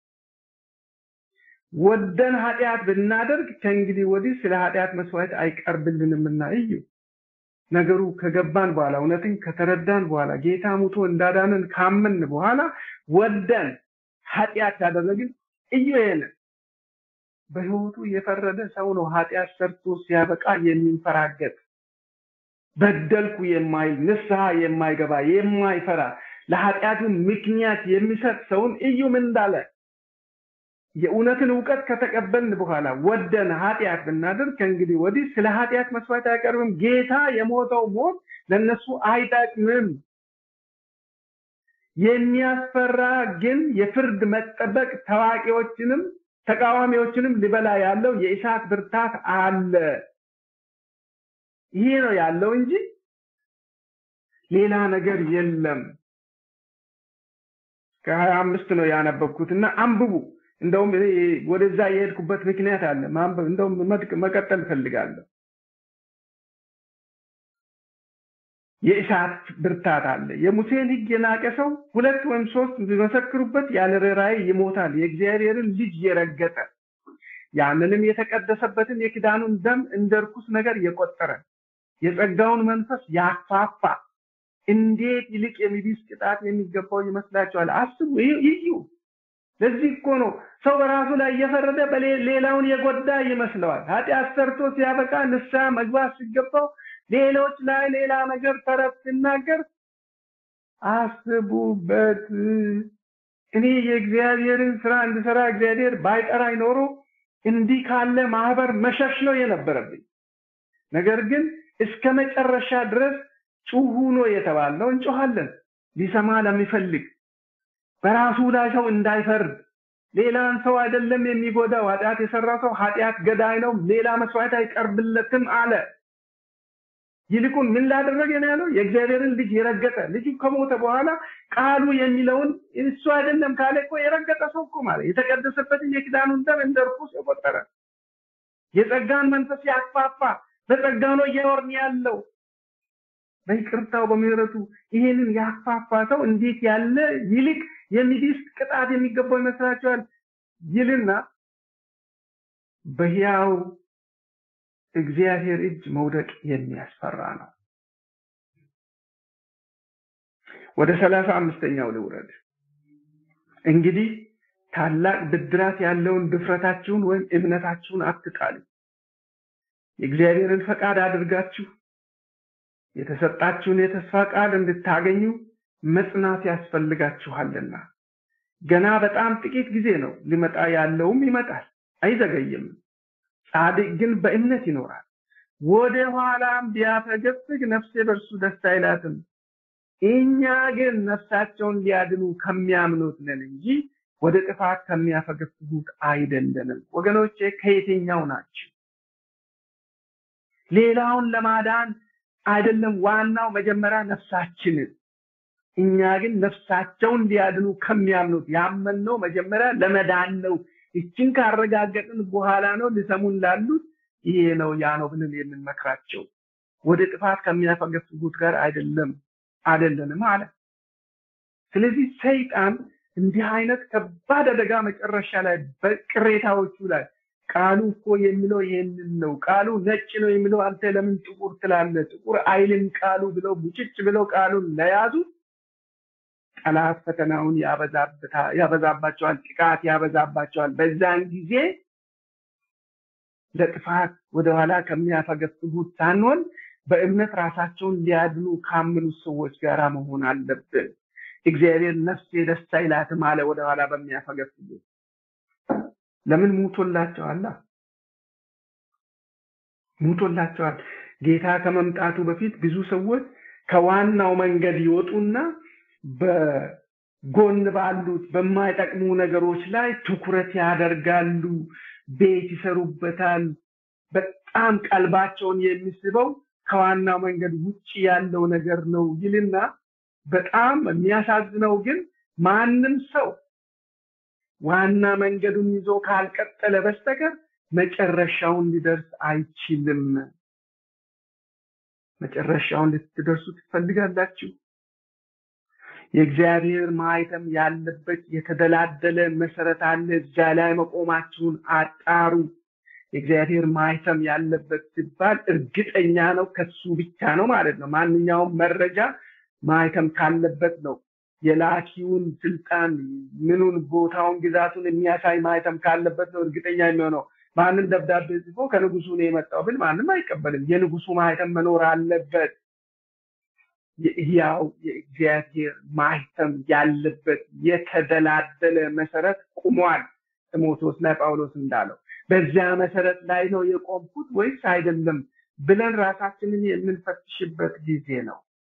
ወደን ኃጢአት ብናደርግ ከእንግዲህ ወዲህ ስለ ኃጢአት መስዋዕት አይቀርብልንምና እዩ። ነገሩ ከገባን በኋላ እውነትን ከተረዳን በኋላ ጌታ ሙቶ እንዳዳነን ካመን በኋላ ወደን ኃጢአት ካደረግን እዩ ይሄንን በህይወቱ የፈረደ ሰው ነው ኃጢአት ሰርቶ ሲያበቃ የሚንፈራገጥ በደልኩ የማይል ንስሐ የማይገባ የማይፈራ ለኃጢአቱ ምክንያት የሚሰጥ ሰውን እዩ ምን እንዳለ የእውነትን እውቀት ከተቀበልን በኋላ ወደን ኃጢአት ብናደርግ ከእንግዲህ ወዲህ ስለ ኃጢአት መስዋዕት አይቀርብም። ጌታ የሞተው ሞት ለነሱ አይጠቅምም። የሚያስፈራ ግን የፍርድ መጠበቅ ታዋቂዎችንም ተቃዋሚዎችንም ሊበላ ያለው የእሳት ብርታት አለ። ይሄ ነው ያለው እንጂ ሌላ ነገር የለም። ከሀያ አምስት ነው ያነበብኩትና አንብቡ። እንደውም ወደዛ የሄድኩበት ምክንያት አለ። ማንበብ እንደውም መቀጠል ፈልጋለሁ። የእሳት ብርታት አለ። የሙሴን ሕግ የናቀ ሰው ሁለት ወይም ሶስት ቢመሰክሩበት ያለ ርኅራኄ ይሞታል። የእግዚአብሔርን ልጅ የረገጠ ያንንም የተቀደሰበትን የኪዳኑን ደም እንደ ርኩስ ነገር የቆጠረ የጸጋውን መንፈስ ያፋፋ እንዴት ይልቅ የሚቢስ ቅጣት የሚገባው ይመስላችኋል? አስቡ፣ እዩ። ለዚህ እኮ ነው ሰው በራሱ ላይ እየፈረደ ሌላውን የጎዳ ይመስለዋል። ኃጢአት ሰርቶ ሲያበቃ ንስሐ መግባት ሲገባው ሌሎች ላይ ሌላ ነገር ተረት ሲናገር አስቡበት። እኔ የእግዚአብሔርን ስራ እንድሰራ እግዚአብሔር ባይጠራኝ ኖሮ እንዲህ ካለ ማህበር መሸሽ ነው የነበረብኝ። ነገር ግን እስከ መጨረሻ ድረስ ጩሁ ነው የተባለው። እንጮሃለን ሊሰማ ለሚፈልግ በራሱ ላይ ሰው እንዳይፈርድ ሌላን ሰው አይደለም የሚጎዳው። ኃጢአት የሰራ ሰው ኃጢአት ገዳይ ነው፣ ሌላ መስዋዕት አይቀርብለትም አለ። ይልቁን ምን ላደረገ ነው ያለው? የእግዚአብሔርን ልጅ የረገጠ ልጁ ከሞተ በኋላ ቃሉ የሚለውን እሱ አይደለም ካለ እኮ የረገጠ ሰው እኮ ማለት የተቀደሰበትን የኪዳኑን ደም እንደ ርኩስ የቆጠረ የጸጋን መንፈስ ያክፋፋ በጸጋ ነው እየኖርን ያለው በይቅርታው በምህረቱ ይሄንን ያክፋፋ ሰው እንዴት ያለ ይልቅ የሚዲስ ቅጣት የሚገባው ይመስላችኋል? ይልና በሕያው እግዚአብሔር እጅ መውደቅ የሚያስፈራ ነው። ወደ ሰላሳ አምስተኛው ልውረድ። እንግዲህ ታላቅ ብድራት ያለውን ድፍረታችሁን ወይም እምነታችሁን አትጣሉ። የእግዚአብሔርን ፈቃድ አድርጋችሁ የተሰጣችሁን የተስፋ ቃል እንድታገኙ መጽናት ያስፈልጋችኋልና ገና በጣም ጥቂት ጊዜ ነው፣ ሊመጣ ያለውም ይመጣል፣ አይዘገይም። ጻድቅ ግን በእምነት ይኖራል። ወደ ኋላም ቢያፈገፍግ ነፍሴ በእርሱ ደስ አይላትም። እኛ ግን ነፍሳቸውን ሊያድኑ ከሚያምኑት ነን እንጂ ወደ ጥፋት ከሚያፈገፍጉት አይደለንም። ወገኖቼ ከየትኛው ናቸው? ሌላውን ለማዳን አይደለም ዋናው መጀመሪያ ነፍሳችንን እኛ ግን ነፍሳቸውን ሊያድኑ ከሚያምኑት ያመንነው መጀመሪያ ለመዳን ነው። ይችን ካረጋገጥን በኋላ ነው ሊሰሙን ላሉት ይሄ ነው ያ ነው ብለን የምንመክራቸው። ወደ ጥፋት ከሚያፈገፍጉት ጋር አይደለም አይደለንም አለ። ስለዚህ ሰይጣን እንዲህ አይነት ከባድ አደጋ መጨረሻ ላይ በቅሬታዎቹ ላይ ቃሉ እኮ የሚለው ይሄንን ነው። ቃሉ ነጭ ነው የሚለው አንተ ለምን ጥቁር ትላለህ? ጥቁር አይልም ቃሉ ብለው ሙጭጭ ብለው ቃሉን ለያዙ ጠላት ፈተናውን ያበዛባቸዋል፣ ጥቃት ያበዛባቸዋል። በዛን ጊዜ ለጥፋት ወደኋላ ከሚያፈገፍጉት ሳንሆን በእምነት ራሳቸውን ሊያድኑ ካመኑት ሰዎች ጋር መሆን አለብን። እግዚአብሔር ነፍሴ ደስ አይላትም አለ ወደኋላ በሚያፈገፍጉት ለምን ሙቶላቸዋል? ሙቶላቸዋል። ጌታ ከመምጣቱ በፊት ብዙ ሰዎች ከዋናው መንገድ ይወጡና በጎን ባሉት በማይጠቅሙ ነገሮች ላይ ትኩረት ያደርጋሉ። ቤት ይሰሩበታል። በጣም ቀልባቸውን የሚስበው ከዋናው መንገድ ውጭ ያለው ነገር ነው ይልና በጣም የሚያሳዝነው ግን ማንም ሰው ዋና መንገዱን ይዞ ካልቀጠለ በስተቀር መጨረሻውን ሊደርስ አይችልም። መጨረሻውን ልትደርሱ ትፈልጋላችሁ? የእግዚአብሔር ማህተም ያለበት የተደላደለ መሰረት አለ። እዚያ ላይ መቆማችሁን አጣሩ። የእግዚአብሔር ማህተም ያለበት ሲባል እርግጠኛ ነው፣ ከሱ ብቻ ነው ማለት ነው። ማንኛውም መረጃ ማህተም ካለበት ነው የላኪውን ስልጣን ምኑን ቦታውን ግዛቱን የሚያሳይ ማህተም ካለበት ነው እርግጠኛ የሚሆነው። ማንም ደብዳቤ ጽፎ ከንጉሱ ነው የመጣው ብል ማንም አይቀበልም። የንጉሱ ማህተም መኖር አለበት። ያው የእግዚአብሔር ማህተም ያለበት የተደላደለ መሰረት ቁሟል። ጢሞቴዎስ ላይ ጳውሎስ እንዳለው በዚያ መሰረት ላይ ነው የቆምኩት ወይስ አይደለም ብለን ራሳችንን የምንፈትሽበት ጊዜ ነው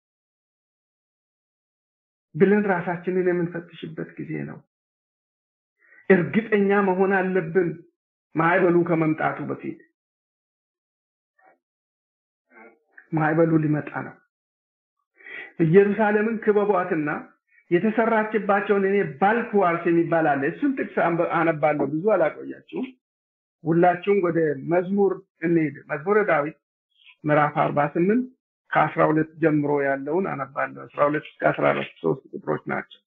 ብለን ራሳችንን የምንፈትሽበት ጊዜ ነው። እርግጠኛ መሆን አለብን። ማዕበሉ ከመምጣቱ በፊት ማዕበሉ ሊመጣ ነው። ኢየሩሳሌምን ክበቧትና የተሰራችባቸውን እኔ ባልክ ዋርስ የሚባል አለ። እሱን ጥቅስ አነባለሁ፣ ብዙ አላቆያችሁም። ሁላችሁም ወደ መዝሙር እንሄድ። መዝሙረ ዳዊት ምዕራፍ አርባ ስምንት ከአስራ ሁለት ጀምሮ ያለውን አነባለሁ። አስራ ሁለት እስከ አስራ አራት ሶስት ቁጥሮች ናቸው።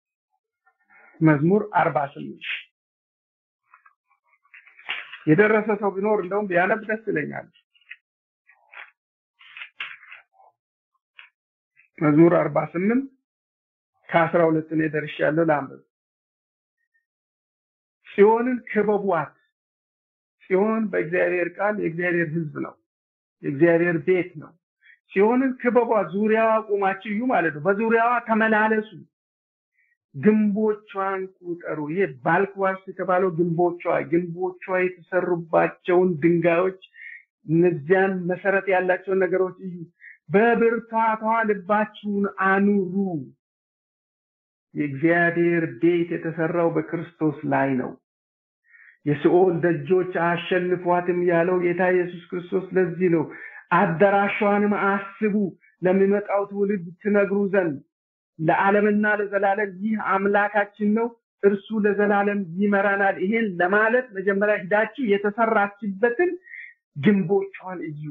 መዝሙር አርባ ስምንት የደረሰ ሰው ቢኖር እንደውም ቢያነብ ደስ ይለኛል። መዝሙር አርባ ስምንት ከአስራ ሁለት እኔ ደርሻለሁ። ላንብብ። ጽዮንን ክበቧት። ጽዮን በእግዚአብሔር ቃል የእግዚአብሔር ሕዝብ ነው፣ የእግዚአብሔር ቤት ነው። ጽዮንን ክበቧት፣ ዙሪያዋ ቁማችሁ እዩ ማለት ነው። በዙሪያዋ ተመላለሱ፣ ግንቦቿን ቁጠሩ። ይሄ ባልክዋርስ የተባለው ግንቦቿ ግንቦቿ የተሰሩባቸውን ድንጋዮች እነዚያን መሰረት ያላቸውን ነገሮች እዩ። በብርታቷ ልባችሁን አኑሩ። የእግዚአብሔር ቤት የተሰራው በክርስቶስ ላይ ነው። የሲኦል ደጆች አያሸንፏትም ያለው ጌታ ኢየሱስ ክርስቶስ ለዚህ ነው። አዳራሿንም አስቡ ለሚመጣው ትውልድ ትነግሩ ዘንድ ለዓለምና ለዘላለም ይህ አምላካችን ነው፣ እርሱ ለዘላለም ይመራናል። ይሄን ለማለት መጀመሪያ ሂዳችሁ የተሰራችበትን ግንቦቿን እዩ፣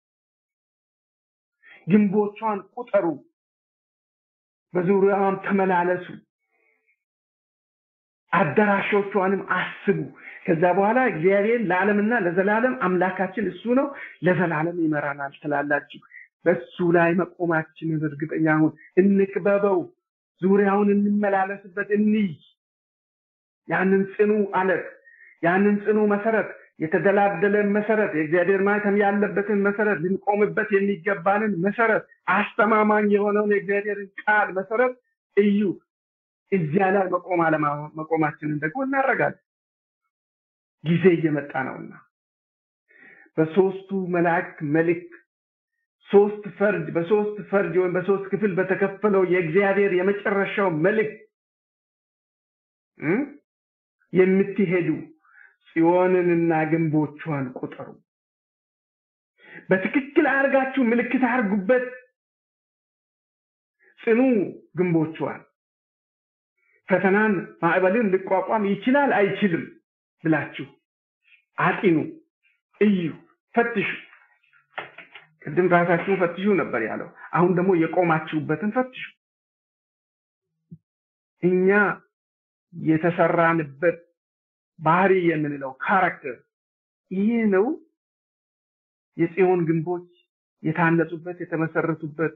ግንቦቿን ቁጠሩ፣ በዙሪያዋም ተመላለሱ፣ አዳራሾቿንም አስቡ። ከዛ በኋላ እግዚአብሔር ለዓለምና ለዘላለም አምላካችን እሱ ነው፣ ለዘላለም ይመራናል ትላላችሁ። በሱ ላይ መቆማችንን እርግጠኛ ሁን። እንክበበው፣ ዙሪያውን እንመላለስበት፣ እንይ። ያንን ጽኑ አለት፣ ያንን ጽኑ መሰረት፣ የተደላደለን መሰረት፣ የእግዚአብሔር ማህተም ያለበትን መሰረት፣ ልንቆምበት የሚገባንን መሰረት፣ አስተማማኝ የሆነውን የእግዚአብሔርን ቃል መሰረት እዩ። እዚያ ላይ መቆም አለመቆማችንን ደግሞ እናደርጋለን። ጊዜ እየመጣ ነውና በሶስቱ መላእክት መልእክት ሶስት ፈርጅ በሶስት ፈርጅ ወይም በሶስት ክፍል በተከፈለው የእግዚአብሔር የመጨረሻው መልእክት የምትሄዱ ጽዮንንና ግንቦቿን ቁጠሩ። በትክክል አድርጋችሁ ምልክት አድርጉበት። ጽኑ ግንቦቿን ፈተናን ማዕበልን ሊቋቋም ይችላል አይችልም ብላችሁ አጢኑ፣ እዩ፣ ፈትሹ። ቅድም ራሳችሁን ፈትሹ ነበር ያለው። አሁን ደግሞ የቆማችሁበትን ፈትሹ። እኛ የተሰራንበት ባህሪ የምንለው ካራክተር ይሄ ነው። የጽዮን ግንቦች የታነጹበት የተመሰረቱበት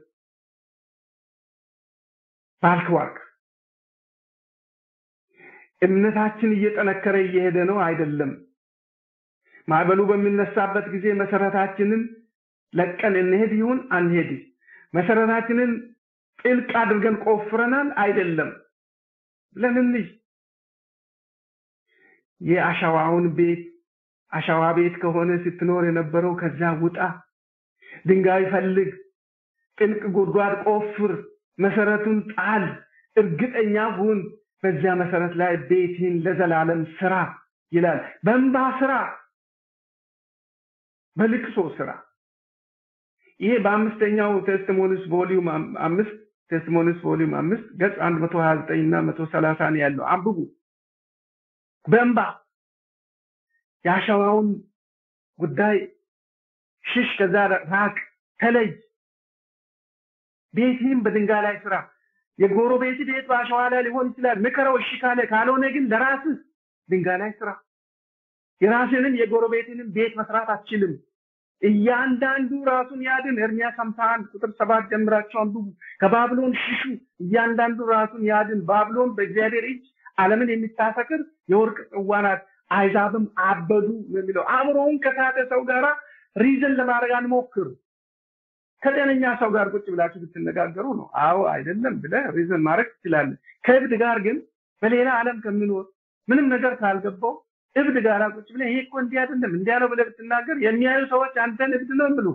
ባልክዋርክ እምነታችን እየጠነከረ እየሄደ ነው አይደለም። ማዕበሉ በሚነሳበት ጊዜ መሰረታችንን ለቀን እንሄድ ይሁን አንሄድ፣ መሰረታችንን ጥልቅ አድርገን ቆፍረናል አይደለም ብለን እንይ። የአሸዋውን ቤት አሸዋ ቤት ከሆነ ስትኖር የነበረው ከዛ ውጣ፣ ድንጋይ ፈልግ፣ ጥልቅ ጉድጓድ ቆፍር፣ መሰረቱን ጣል፣ እርግጠኛ ሁን። በዚያ መሰረት ላይ ቤትን ለዘላለም ስራ ይላል። በእንባ ስራ፣ በልቅሶ ስራ። ይሄ በአምስተኛው ቴስቲሞኒስ ቮሊዩም አምስት ቴስቲሞኒስ ቮሊዩም አምስት ገጽ አንድ መቶ ሀያ ዘጠኝ እና መቶ ሰላሳ ነው ያለው። አንብቡ። በእንባ የአሸዋውን ጉዳይ ሽሽ፣ ከዛ ራቅ፣ ተለይ። ቤትህም በድንጋይ ላይ ስራ። የጎረቤት ቤት በአሸዋ ላይ ሊሆን ይችላል። ምከረው፣ እሺ ካለ ካልሆነ ግን ለራስህ ድንጋይ ላይ ስራ። የራስህንም የጎረቤትንም ቤት መስራት አትችልም። እያንዳንዱ ራሱን ያድን። ኤርምያስ ሃምሳ አንድ ቁጥር ሰባት ጀምራችሁ አንብቡ። ከባቢሎን ሽሹ፣ እያንዳንዱ ራሱን ያድን። ባቢሎን በእግዚአብሔር እጅ ዓለምን የሚታሰክር የወርቅ ጽዋ ናት፣ አይዛብም አበዱ የሚለው አእምሮውን ከሳተ ሰው ጋራ ሪዝን ለማድረግ አንሞክር። ከጤነኛ ሰው ጋር ቁጭ ብላችሁ ብትነጋገሩ ነው። አዎ አይደለም ብለህ ሪዝን ማድረግ ትችላለህ። ከእብድ ጋር ግን በሌላ ዓለም ከሚኖር ምንም ነገር ካልገባው እብድ ጋር ቁጭ ብለህ ይሄ እኮ እንዲህ አይደለም እንዲያ ነው ብለህ ብትናገር የሚያዩ ሰዎች አንተን እብድ ነው የሚሉ።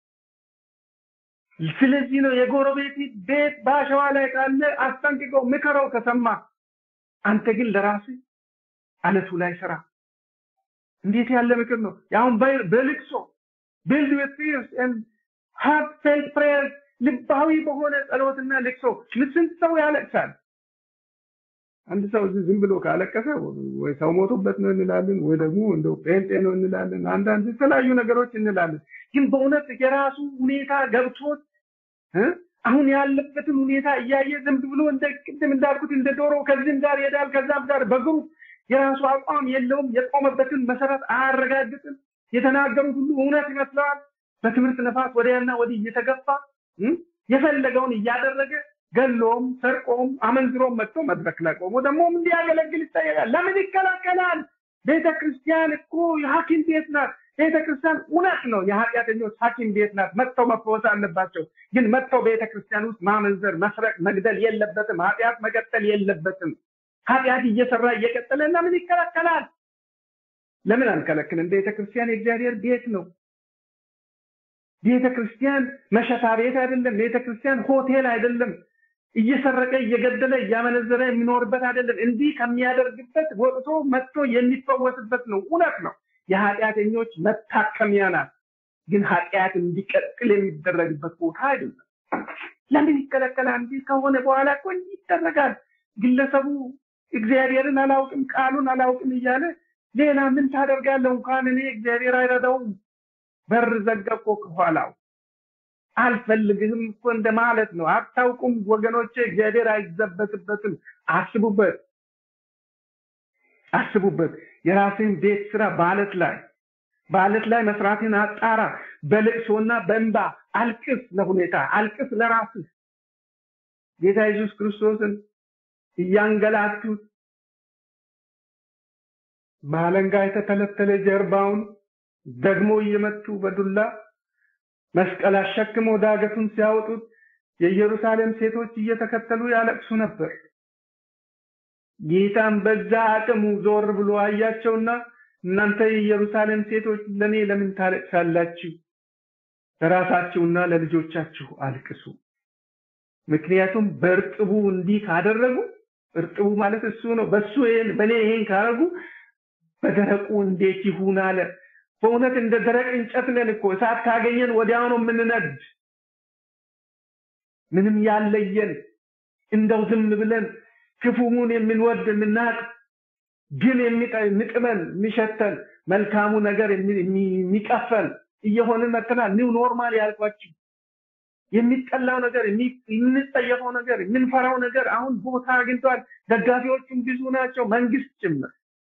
ስለዚህ ነው የጎረቤት ቤት በአሸዋ ላይ ካለ አስጠንቅቀው፣ ምከረው ከሰማ አንተ ግን ለራስህ አለቱ ላይ ስራ። እንዴት ያለ ምክር ነው! ያሁን በልቅሶ ቢልድ ዊዝ ፊርስ ኤንድ ሃርት ፌልት ፕሬየርስ ልባዊ በሆነ ጸሎትና ልቅሶ ስንት ሰው ያለቅሳል። አንድ ሰው እዚህ ዝም ብሎ ካለቀሰ ወይ ሰው ሞቶበት ነው እንላለን፣ ወይ ደግሞ እንደው ጴንጤ ነው እንላለን። አንዳንድ የተለያዩ ነገሮች እንላለን። ግን በእውነት የራሱ ሁኔታ ገብቶት አሁን ያለበትን ሁኔታ እያየ ዝም ብሎ እንደ ቅድም እንዳልኩት እንደ ዶሮ ከዚህም ጋር ይሄዳል ከዛም ጋር በግሩፕ የራሱ አቋም የለውም። የቆመበትን መሰረት አያረጋግጥም። የተናገሩት ሁሉ እውነት ይመስለዋል። በትምህርት ነፋስ ወዲያና ወዲህ እየተገፋ የፈለገውን እያደረገ ገሎም ሰርቆም አመንዝሮም መጥቶ መድረክ ላይ ቆሞ ደግሞ እንዲያገለግል ይጠየቃል። ለምን ይከላከላል? ቤተ ክርስቲያን እኮ የሐኪም ቤት ናት። ቤተ ክርስቲያን እውነት ነው የኃጢአተኞች ሐኪም ቤት ናት። መጥተው መፈወስ አለባቸው። ግን መጥተው ቤተ ክርስቲያን ውስጥ ማመንዘር፣ መስረቅ፣ መግደል የለበትም። ኃጢአት መቀጠል የለበትም። ኃጢአት እየሰራ እየቀጠለ ለምን ይከላከላል? ለምን አንከለክልም? ቤተ ክርስቲያን የእግዚአብሔር ቤት ነው። ቤተ ክርስቲያን መሸታ ቤት አይደለም። ቤተ ክርስቲያን ሆቴል አይደለም። እየሰረቀ እየገደለ እያመነዘረ የሚኖርበት አይደለም። እንዲህ ከሚያደርግበት ወጥቶ መጥቶ የሚፈወስበት ነው። እውነት ነው። የኃጢአተኞች መታከሚያ ናት። ግን ኃጢአት እንዲቀጥል የሚደረግበት ቦታ አይደለም። ለምን ይከለከላል? እንዲህ ከሆነ በኋላ እኮ እንዲህ ይደረጋል። ግለሰቡ እግዚአብሔርን አላውቅም ቃሉን አላውቅም እያለ ሌላ ምን ታደርጋለህ? እንኳን እኔ እግዚአብሔር አይረዳውም በር ዘጋ እኮ ከኋላው አልፈልግህም እኮ እንደማለት ነው። አታውቁም ወገኖቼ፣ እግዚአብሔር አይዘበትበትም። አስቡበት፣ አስቡበት። የራስን ቤት ስራ በአለት ላይ በአለት ላይ መስራትን አጣራ። በልቅሶና በእንባ አልቅስ፣ ለሁኔታ አልቅስ፣ ለራስህ ጌታ ኢየሱስ ክርስቶስን እያንገላቱት በአለንጋ የተተለተለ ጀርባውን ደግሞ እየመቱ በዱላ መስቀል አሸክመው ዳገቱን ሲያወጡት የኢየሩሳሌም ሴቶች እየተከተሉ ያለቅሱ ነበር። ጌታም በዛ አቅሙ ዞር ብሎ አያቸውና እናንተ የኢየሩሳሌም ሴቶች ለኔ ለምን ታለቅሳላችሁ? ለራሳችሁና ለልጆቻችሁ አልቅሱ። ምክንያቱም በእርጥቡ እንዲህ ካደረጉ እርጥቡ ማለት እሱ ነው። በሱ ይሄን በኔ ይሄን ካደረጉ በደረቁ እንዴት ይሁን አለ። በእውነት እንደ ደረቅ እንጨት ነን እኮ እሳት ካገኘን ወዲያው ነው የምንነድ። ምንም ያለየን እንደው ዝም ብለን ክፉውን የምንወድ የምናቅ ግን የሚጥመን የሚሸተን መልካሙ ነገር የሚቀፈን እየሆንን መጥተናል። ኒው ኖርማል ያልኳችሁ የሚጠላው ነገር የምንጸየፈው ነገር የምንፈራው ነገር አሁን ቦታ አግኝቷል። ደጋፊዎቹም ብዙ ናቸው፣ መንግስት ጭምር።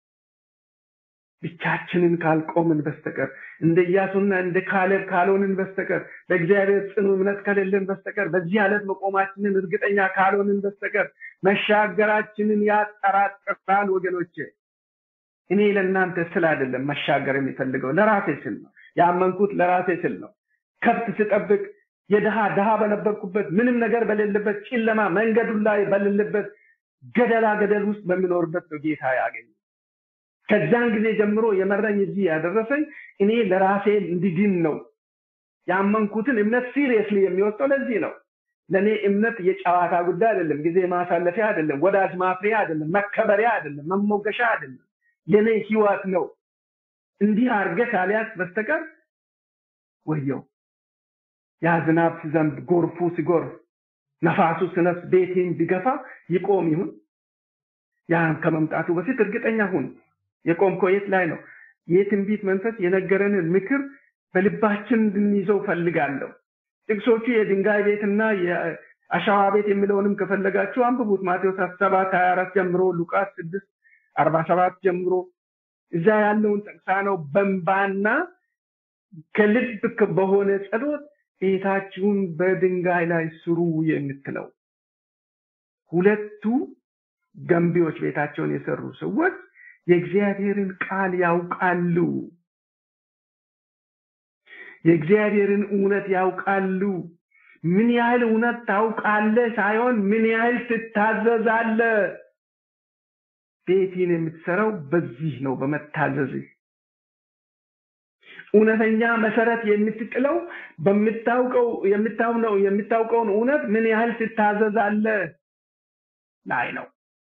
ብቻችንን ካልቆምን በስተቀር እንደ ኢያሱና እንደ ካሌብ ካልሆንን በስተቀር በእግዚአብሔር ጽኑ እምነት ከሌለን በስተቀር በዚህ ዓለት መቆማችንን እርግጠኛ ካልሆንን በስተቀር መሻገራችንን ያጠራጥራል። ወገኖቼ እኔ ለእናንተ ስል አይደለም መሻገር የሚፈልገው ለራሴ ስል ነው። ያመንኩት ለራሴ ስል ነው። ከብት ስጠብቅ የድሃ ድሃ በነበርኩበት ምንም ነገር በሌለበት ጨለማ መንገዱ ላይ በሌለበት ገደላ ገደል ውስጥ በሚኖርበት ነው ጌታ ያገኘ ከዛን ጊዜ ጀምሮ የመረኝ እዚህ ያደረሰኝ እኔ ለራሴ እንዲድን ነው። ያመንኩትን እምነት ሲሪየስሊ የሚወስደው ለዚህ ነው። ለእኔ እምነት የጨዋታ ጉዳይ አይደለም፣ ጊዜ ማሳለፊያ አይደለም፣ ወዳጅ ማፍሪያ አይደለም፣ መከበሪያ አይደለም፣ መሞገሻ አይደለም። የኔ ህይወት ነው። እንዲህ አድርገህ ካልያዝ በስተቀር ወየው ያ ዝናብ ሲዘንብ ጎርፉ ሲጎርፍ ነፋሱ ሲነፍስ ቤቴን ቢገፋ ይቆም ይሁን ያን ከመምጣቱ በፊት እርግጠኛ ሁን። የቆምከው የት ላይ ነው? የትንቢት መንፈስ የነገረንን ምክር በልባችን እንድንይዘው ፈልጋለሁ። ጥቅሶቹ የድንጋይ ቤትና የአሸዋ ቤት የሚለውንም ከፈለጋችሁ አንብቡት። ማቴዎስ ሰባት ሀያ አራት ጀምሮ ሉቃስ ስድስት አርባ ሰባት ጀምሮ እዛ ያለውን ጠቅሳ ነው በንባና ከልብ በሆነ ጸሎት ቤታችሁን በድንጋይ ላይ ስሩ የምትለው ሁለቱ ገንቢዎች ቤታቸውን የሰሩ ሰዎች የእግዚአብሔርን ቃል ያውቃሉ። የእግዚአብሔርን እውነት ያውቃሉ። ምን ያህል እውነት ታውቃለህ ሳይሆን ምን ያህል ትታዘዛለህ። ቤቴን የምትሰራው በዚህ ነው፣ በመታዘዝህ። እውነተኛ መሰረት የምትጥለው በምታውቀው የምታውነው የምታውቀውን እውነት ምን ያህል ትታዘዛለህ ላይ ነው።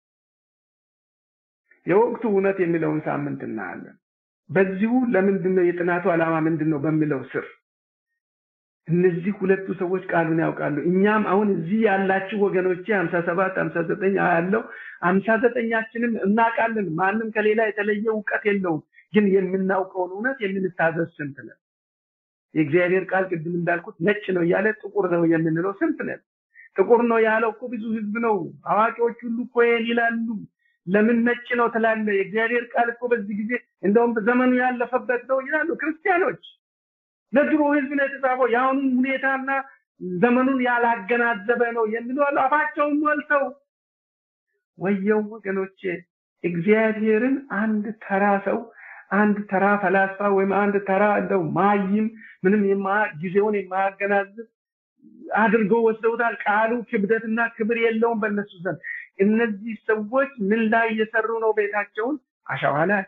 የወቅቱ እውነት የሚለውን ሳምንት እናያለን። በዚሁ ለምንድን ነው የጥናቱ ዓላማ ምንድን ነው በሚለው ስር እነዚህ ሁለቱ ሰዎች ቃሉን ያውቃሉ። እኛም አሁን እዚህ ያላችሁ ወገኖቼ ሀምሳ ሰባት ሀምሳ ዘጠኝ ያለው ሀምሳ ዘጠኛችንም እናውቃለን። ማንም ከሌላ የተለየ እውቀት የለውም። ግን የምናውቀውን እውነት የምንታዘዝ ስንት ነን? የእግዚአብሔር ቃል ቅድም እንዳልኩት ነጭ ነው እያለ ጥቁር ነው የምንለው ስንት ነን? ጥቁር ነው ያለው እኮ ብዙ ህዝብ ነው። አዋቂዎች ሁሉ እኮ ይሄን ይላሉ። ለምን ነጭ ነው ትላለ? የእግዚአብሔር ቃል እኮ በዚህ ጊዜ እንደውም ዘመኑ ያለፈበት ነው ይላሉ ክርስቲያኖች። ለድሮ ህዝብ ነው የተጻፈው። የአሁኑን ሁኔታና ዘመኑን ያላገናዘበ ነው የሚሉ አሉ። አፋቸውን ሞልተው ወየው ወገኖቼ፣ እግዚአብሔርን አንድ ተራ ሰው አንድ ተራ ፈላስፋ ወይም አንድ ተራ እንደው ማይም ምንም ጊዜውን የማያገናዝብ አድርገው ወስደውታል። ቃሉ ክብደትና ክብር የለውም በእነሱ ዘንድ። እነዚህ ሰዎች ምን ላይ እየሰሩ ነው? ቤታቸውን አሸዋ ላይ።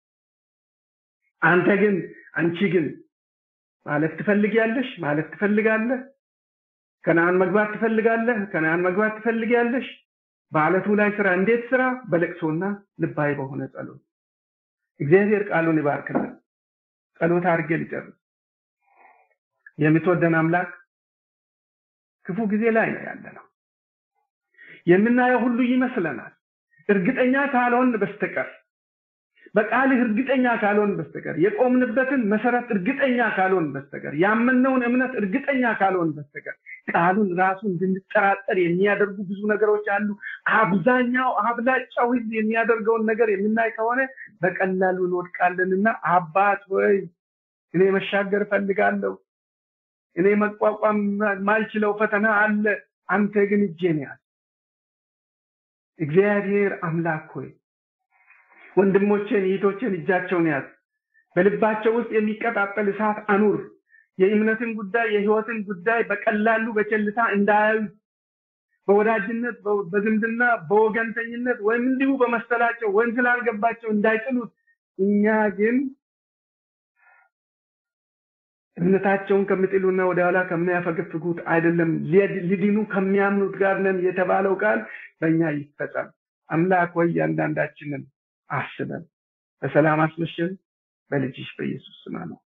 አንተ ግን አንቺ ግን ማለት ትፈልጊያለሽ ማለት ትፈልጋለህ ከነአን መግባት ትፈልጋለህ ከነአን መግባት ትፈልጊያለሽ በአለቱ ላይ ስራ እንዴት ስራ በለቅሶና ልባዊ በሆነ ጸሎት እግዚአብሔር ቃሉን ይባርክልን ጸሎት አድርጌ ልጨርስ የምትወደን አምላክ ክፉ ጊዜ ላይ ነው ያለ ነው የምናየው ሁሉ ይመስለናል እርግጠኛ ካልሆን በስተቀር በቃልህ እርግጠኛ ካልሆን በስተቀር የቆምንበትን መሰረት እርግጠኛ ካልሆን በስተቀር ያመነውን እምነት እርግጠኛ ካልሆን በስተቀር ቃሉን ራሱ እንድንጠራጠር የሚያደርጉ ብዙ ነገሮች አሉ። አብዛኛው አብላጫው ህዝብ የሚያደርገውን ነገር የምናይ ከሆነ በቀላሉ እንወድቃለንና አባት ሆይ እኔ መሻገር እፈልጋለሁ፣ እኔ መቋቋም ማልችለው ፈተና አለ፣ አንተ ግን እጄን ያዝ። እግዚአብሔር አምላክ ሆይ ወንድሞቼን እህቶቼን እጃቸውን ያዝ። በልባቸው ውስጥ የሚቀጣጠል እሳት አኑር። የእምነትን ጉዳይ የህይወትን ጉዳይ በቀላሉ በቸልታ እንዳያዩ በወዳጅነት በዝምድና በወገንተኝነት ወይም እንዲሁ በመሰላቸው ወይም ስላልገባቸው እንዳይጥሉት እኛ ግን እምነታቸውን ከሚጥሉና ወደ ኋላ ከሚያፈገፍጉት አይደለም ሊድኑ ከሚያምኑት ጋር ነን የተባለው ቃል በእኛ ይፈጸም። አምላክ ወይ እያንዳንዳችንን አስበን በሰላም አስመሸን። በልጅሽ በኢየሱስ ስም ነው።